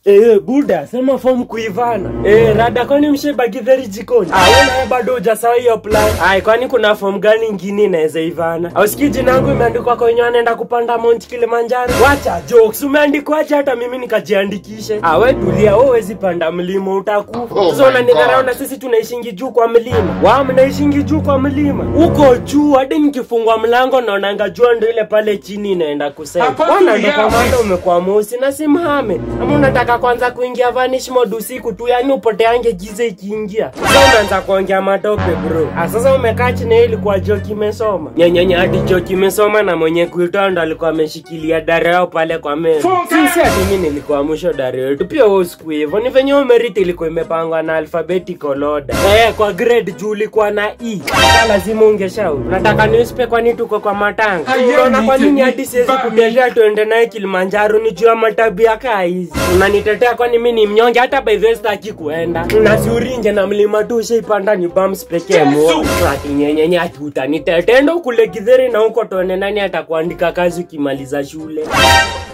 Eh, buda, sema form kuivana. Eh, rada kwani msheba githeri jikoni? Ah, wewe naye bado hujasawa hiyo plan. Ai, kwani kuna form gani ingine inaweza ivana? Au sikii jina yangu imeandikwa kwenye anaenda kupanda Mount Kilimanjaro. Wacha jokes, umeandikwaje hata mimi nikajiandikishe? Ah, wewe tulia, wewe huwezi panda mlima utakufa. Oh Sasa my unanidharau God. na sisi tunaishingi juu kwa mlima. Wao mnaishingi juu kwa mlima. Huko juu hadi nikifungua mlango naonanga jua ndio ile pale chini inaenda kusema. Hapana, Wana ndo yeah. kamanda umekuwa mosi na simhame. Ama unataka kwanza kuingia vanish mode usiku tu yani upoteange giza ikiingia. Sasa unaanza kuongea matope bro. Ah, sasa umekaa chini hii ilikuwa joki imesoma. Nyenyenye hadi joki imesoma na mwenye kuitoa ndo alikuwa ameshikilia dare yao pale kwa meza. Sisi hadi mimi nilikuwa mwisho dare yetu. Pia wewe usiku hivyo. Ni venye umeriti ilikuwa imepangwa na alphabetical order. Eh, kwa grade juu ulikuwa na E. Sasa lazima ungeshauri. Unataka newspaper kwani tuko kwa matanga. Aye, Unaona kwa nini ni- hadi siwezi Bami. kutetea tuende naye Kilimanjaro ni juu ya matabia kaa hizi. Unanitetea kwani mimi ni mnyonge hata by the way sitaki kuenda. Nasiurinje na mlima tu ushaipanda ni bumps pekee mo. Ati nyenyenye ati utanitetea ndo kule Githeri na huko tuone nani atakuandika kazi ukimaliza shule.